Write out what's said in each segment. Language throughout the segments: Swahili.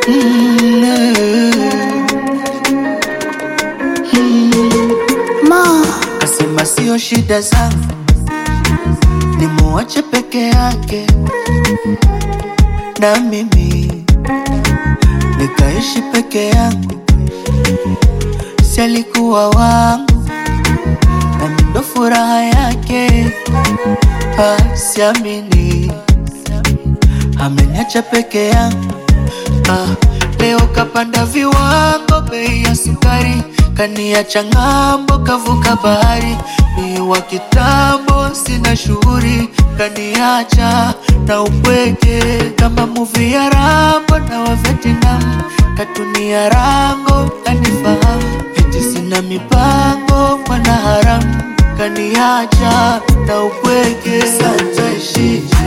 Ma, Kasema sio shida zangu, nimuache peke yake na mimi nikaishi peke yangu, si alikuwa wangu nami ndo furaha yake. Ah, siamini ameniacha peke yangu. Ah, leo kapanda viwango, bei ya sukari kaniacha ng'ambo, kavuka bahari. Ni wa kitambo, sina shughuli, kaniacha na upweke kama muvi ya Rambo na wa Vietnam, katunia rango kanifahamu, eti sina mipango, mwana haramu kaniacha na upweke. Sasa ishije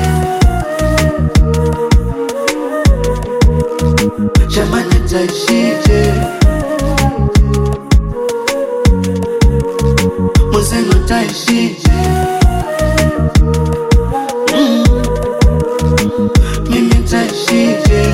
jamani, taishije? Mwenzenu taishije? Mm. Mimi taishije?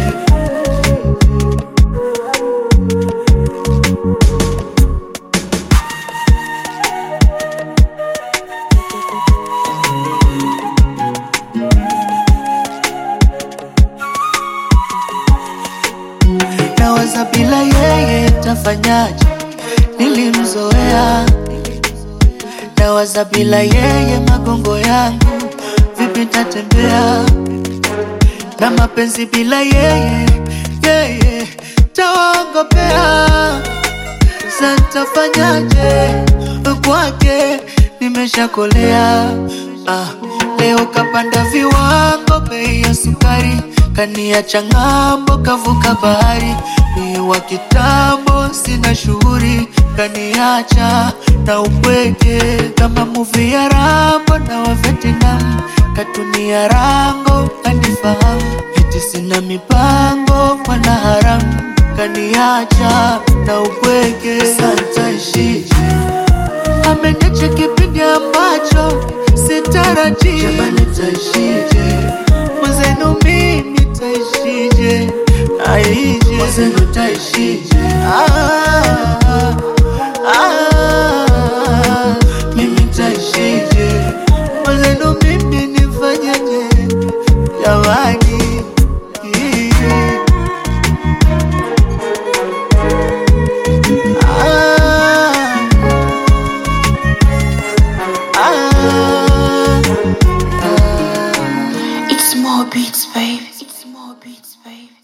Nawaza bila yeye tafanyaje? Nilimzoea. Nawaza bila yeye magongo yangu vipi tatembea? Na mapenzi bila yeye yeye tawaongopea. Santafanyaje kwake nimeshakolea. Ah, leo kapanda viwango, bei ya sukari kaniacha ng'ambo, kavuka bahari. Ni wa kitambo, sina shughuli, kaniacha na upweke kama muvi ya Rambo na wa Vietnam, katunia rango kanifahamu, eti sina mipango, mwana haramu kaniacha na upweke. Sasa ishije? ameniacha kipindi ambacho sitarajii. Jamani, taishije? Mwenzenu mimi taishije? Aije mwenzenu taishije? Ah, ah, mimi taishije? Mwenzenu mimi nifanyeje? Jamani, ah. Ah, ah. it's more beats, baby. It's more beats, baby.